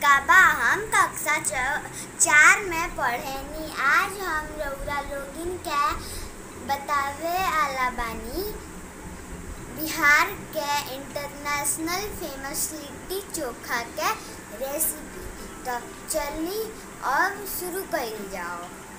का बा हम कक्षा च- चार में पढ़ेनी आज हम रउरा लोगिन के बतावे आला बानी बिहार के इंटरनेशनल फेमस लिट्टी चोखा के रेसिपी तो चली अब शुरू कइल जाओ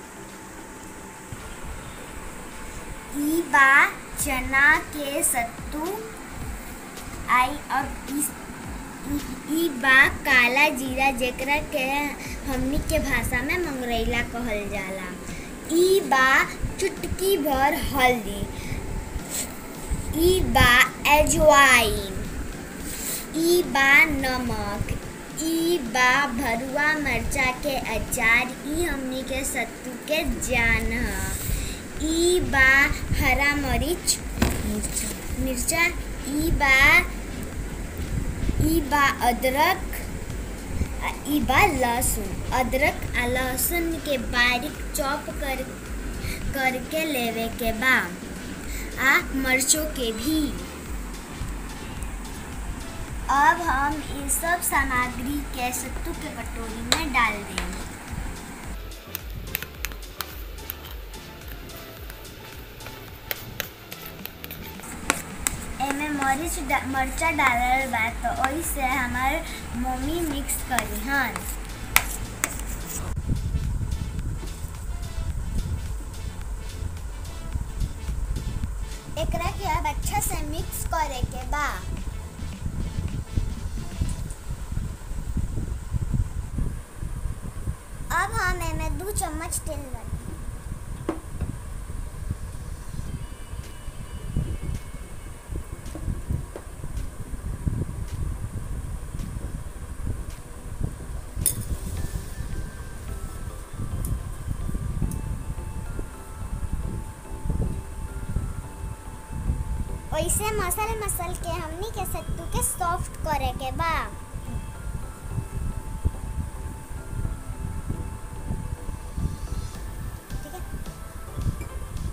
ई बा चना के सत्तू आई अब इस ई- ई बा काला जीरा जेकरा के हमनी के भाषा में मंगरैला कहल जाला ई बा चुटकी भर हल्दी ई बा अजवाइन ई बा नमक ई बा भरुआ मरचा के अचार ई हमनी के सत्तू के जान ह ई बा हरा मरीच मिर्चा ई बा ई बा अदरक आ ई बा लहसुन अदरक आ लहसुन के बारीक चॉप कर करके लेवे के बा आ मर्चों के भी अब हम ये सब सामग्री के सत्तू के कटोरी में डाल देंगे एमे मरीच डा- मरचा डालल बा तो ओइसे हमार मम्मी मिक्स करी हन एकरा के अब अच्छा से मिक्स करे के बा अब हम एमे दू चम्मच तेल डाली ओइसे मसल मसल के हमनी के सत्तू के सॉफ्ट करे के बा ठीक है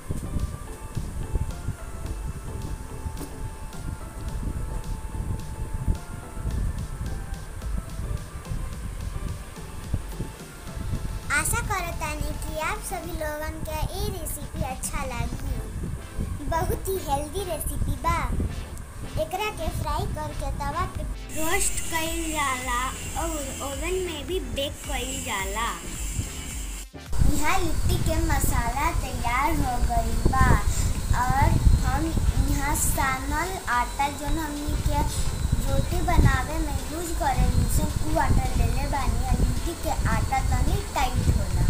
आशा करतानी कि आप सभी लोगन के ये रेसिपी अच्छा लगी बहुत ही हेल्दी रेसिपी बा एकरा के फ्राई करके तवा पे रोस्ट कइल जाला और ओवन में भी बेक कइल जाला यहाँ लिट्टी के मसाला तैयार हो गई बा और हम यहाँ सानल आटा जो हमनी के रोटी बनावे में यूज करे सन उ आटा लेले बानी और लिट्टी के आटा तनी टाइट होला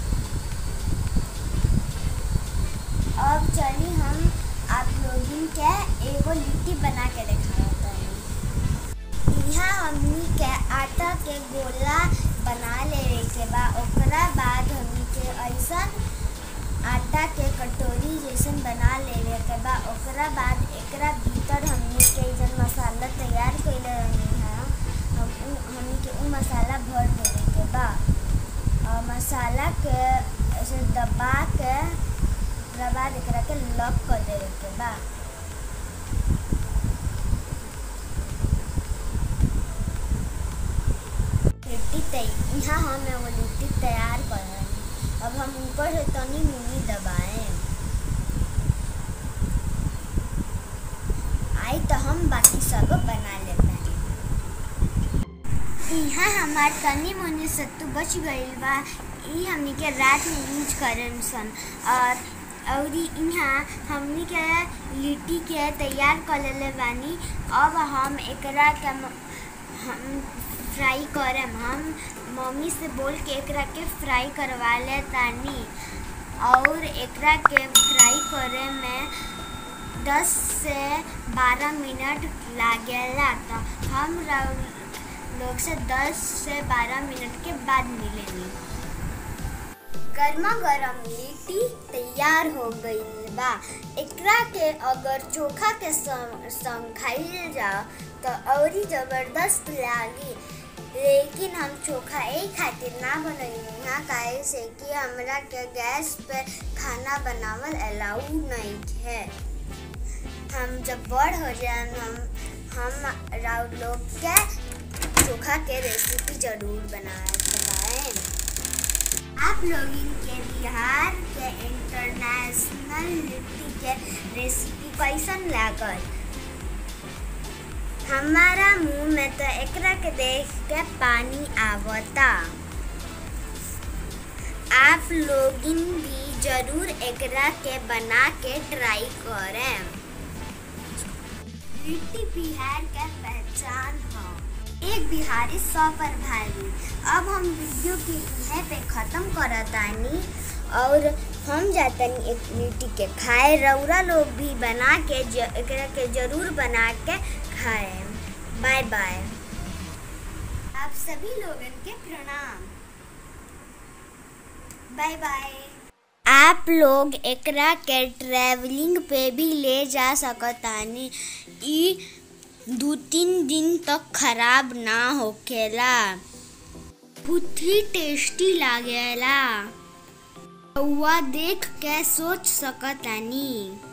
अब चली हम आप लोगन के एगो लिट्टी बना के दिखावत यहाँ हमनी के आटा के गोला बना लेवे के बा ओकरा बाद हमनी के ऐसन आटा के कटोरी जैसन बना लेवे के बा ओकरा बाद एकरा भीतर हमनी के जन मसाला तैयार कइले रहनी है हम उ हमनी के उ मसाला भर देवे के बा और मसाला के ऐसे दबा के ओकरा बाद एकरा के लॉक कर देवे के बा लिट्टी तै यहाँ हम एगो लिट्टी तैयार कर रहे हैं अब हम ऊपर से तनी मुनी दबाएं आई तो हम बाकी सब बना लेते हैं यहाँ हमार तनी मुनी सत्तू बच गईल बा ई हमनी के रात में यूज करें सन और और यहाँ हमनी के लिट्टी के तैयार कर लेले बानी अब हम एकरा के म- हम फ्राई करम हम मम्मी से बोल के एकरा के फ्राई करवा ले तानी और एकरा के फ्राई करे में 10 से 12 मिनट लागेला तो हम रउ- लोग से 10 से 12 मिनट के बाद मिलेंगे गर्मा गर्म लिट्टी तैयार हो गई बा एकरा के अगर चोखा के संग संग खाइल जाओ तो औरी जबरदस्त लागी लेकिन हम चोखा एक खातिर ना बनैनी यहाँ काहे से कि हमरा के गैस पे खाना बनावल अलाउ नहीं है हम जब बड़ हो जाए हम हम राउर लोग के चोखा के रेसिपी जरूर बनाए बनाएं आप लोग इनके बिहार के इंटरनेशनल लिट्टी के रेसिपी कैसन लागल हमारा मुंह में तो एकरा के देख के पानी आवता आप लोगिन भी जरूर एकरा के बना के ट्राई करें लिट्टी बिहार के पहचान है एक बिहारी सौ पर भारी अब हम वीडियो के इहे पे ख़त्म करतानी और हम जातनी एक लिट्टी के खाए रौरा लोग भी बना के ज, एकरा के जरूर बना के खाएं बाय बाय आप सभी लोगन के प्रणाम बाय बाय आप लोग एकरा के ट्रैवलिंग पे भी ले जा सकतानी ई दू तीन दिन तक खराब ना होखेला बहुत ही टेस्टी लागेला रउआ देख के सोच सकतानी